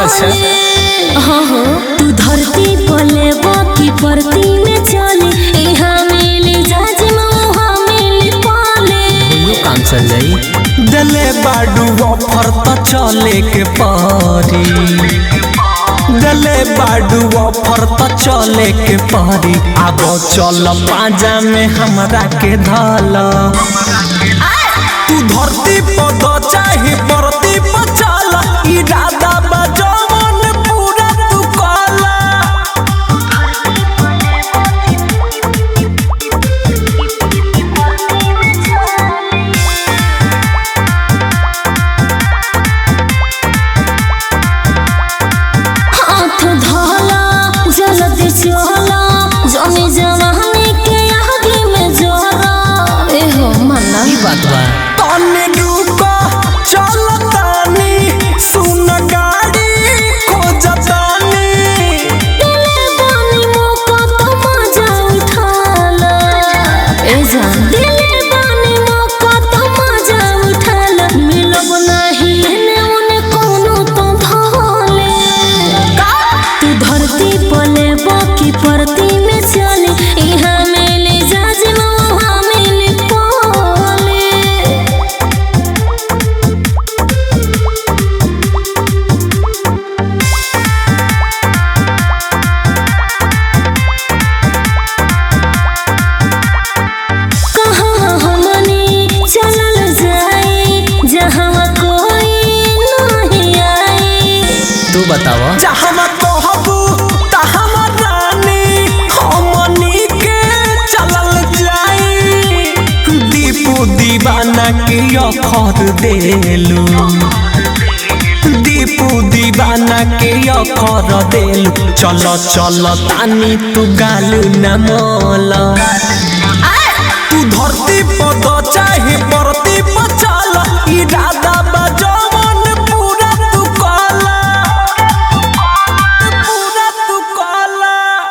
अच्छा। हाँ हाँ तू धरती पले बाकी परती में चले यहाँ मिली जाज वहाँ मिली पाले दुनू काम चल जाई दले बाडू ऑफर तो चले के पारी दले बाडू ऑफर तो चले के पारी अब चल पाजा में हमरा के धल तू धरती पद चाहे परती पर चल इरादा बजवन पूरा तू कला हाथ धोला जल्दी चला जमी जवानी के आगे में जोरा ए हो मन्ना ई बात बा तने रुको चल तानी सुन गाड़ी खोजतानी दिले बानी मौका तो मजा उठाला ए जान दिले बानी मौका तो मजा उठाला मिलब नाही एने ओने कोनो तो धोले तू धरती पले बाकी परती में चले यहाँ मिले जाज वहाँ मिले पाले कहाँ हमनी चलल जाए जहाँ कोई नहीं आए तू बताव जहाँ कहबू तहाँ रानी हमनी के चलल जाई दीपू दीवाना के अखर देलू दीपू दीवाना के अखर देलू चल चल तानी तू गालू न मोला